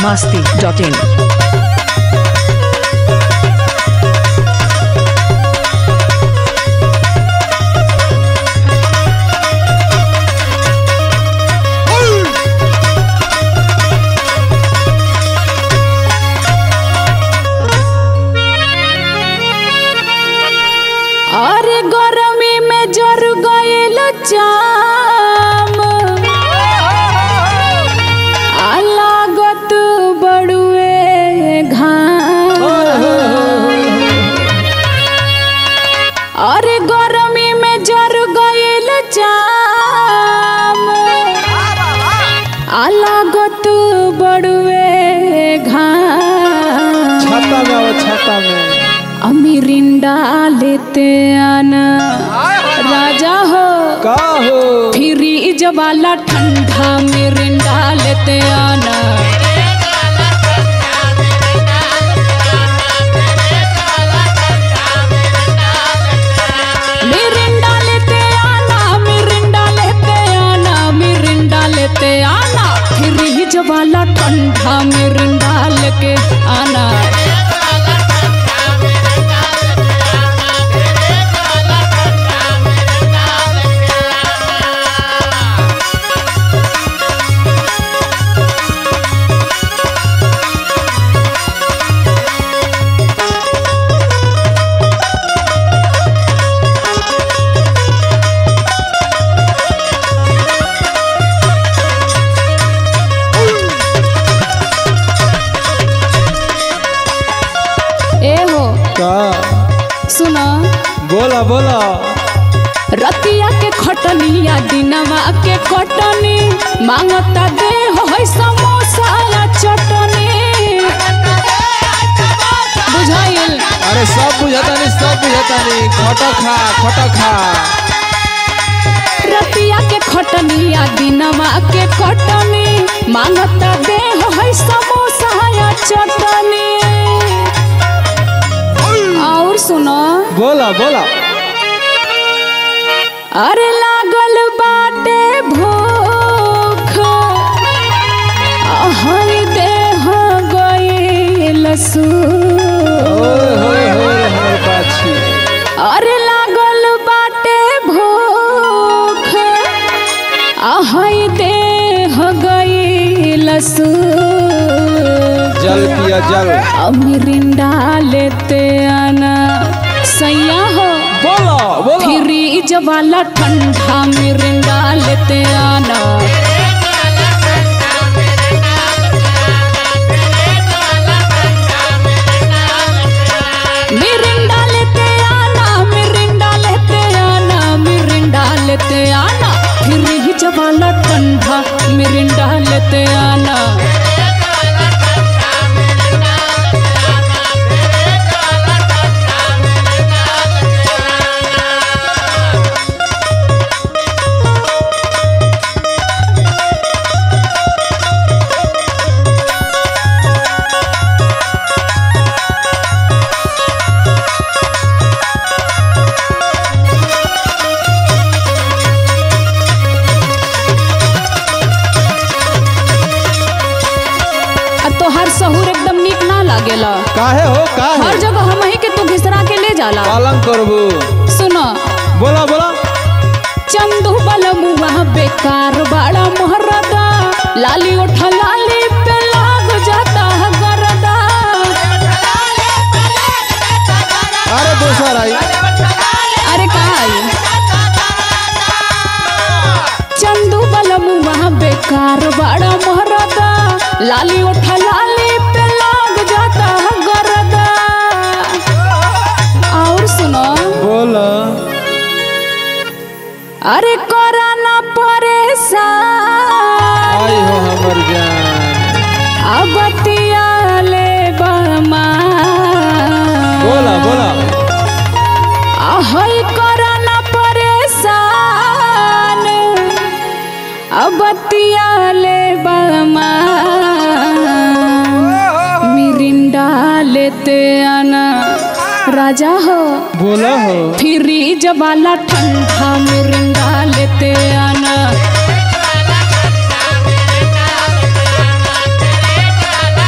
masti.in. अरे गरमी में जर गयल जाम आ लागत बड़ुए घाम अरे गरमी में जर गयल जाम आ लागत बड़ुए घाम छाता में आओ छाता में अमीरिंडा लेते आना राजा हो का हो फ्रीज वाला ठंडा मिरिंडा लेते आना मिरिंडा लेते आना मिरिंडा लेते आना मिरिंडा लेते आना फ्रीज वाला ठंडा मिरिंडा लेके आना ए हो का सुना बोला बोला रतिया के खटनिया दिनवा के कटनी मांगता दे हो है समोसा या चटनी बुझाइल अरे सब बुझाता नहीं सब बुझाता नहीं खटा खा खटा खा रतिया के खटनिया दिनवा के कटनी मांगता दे हो है समोसा या चटनी और सुनो बोला बोला अरे लागल बाटे भूख हई देह गईल सू ओए होए होए होए बाछी अरे लागल बाटे भूख हई देह गईल सू जल पिया जल अमिरिंडा लेते आना सैया हो बोला बोला फ्रीज वाला ठंडा मिरिंडा लेते आना मिरिंडा लेते आना मिरिंडा लेते आना मिरिंडा लेते आना फ्रीज वाला ठंडा मिरिंडा लेते आना आ तोहार सहूर एकदम नीक ना लागेला काहे हो हर काहे जगह हम ही के तू घिसरा के ले जाला पालन करबू सुनो बोला बोला चंदू बलमुआ बेकार बड़ा मोहरदा लाली उठा लाली पे लाग जाता है गरदा अरे दोसर आई अरे कहा आई चंदू बलमुआ बेकार बड़ा मोहरदा लाली उठा लाली पे लाग जाता है गरदा और सुनो बोला अरे कोरा ना परेशान आई हो हमर जान अबतिया ले बमा बोला बोला आहई कोरा ना परेशान अबतिया ले बमा मिरिंडा लेते आना राजा हो बोला हो फ्रीज वाला ठंडा मिरिंडा लेते आना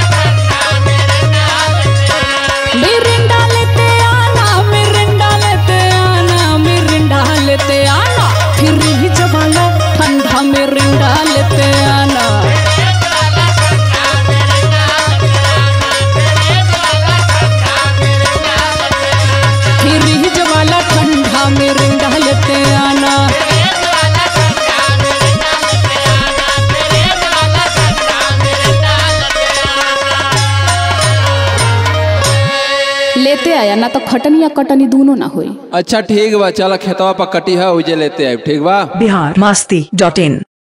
आया ना तो खटनी या कटनी दोनों ना होई अच्छा ठीक बा चल खेतवा पर कटी है उजे लेते आए ठीक बा बिहार मस्ती डॉट इन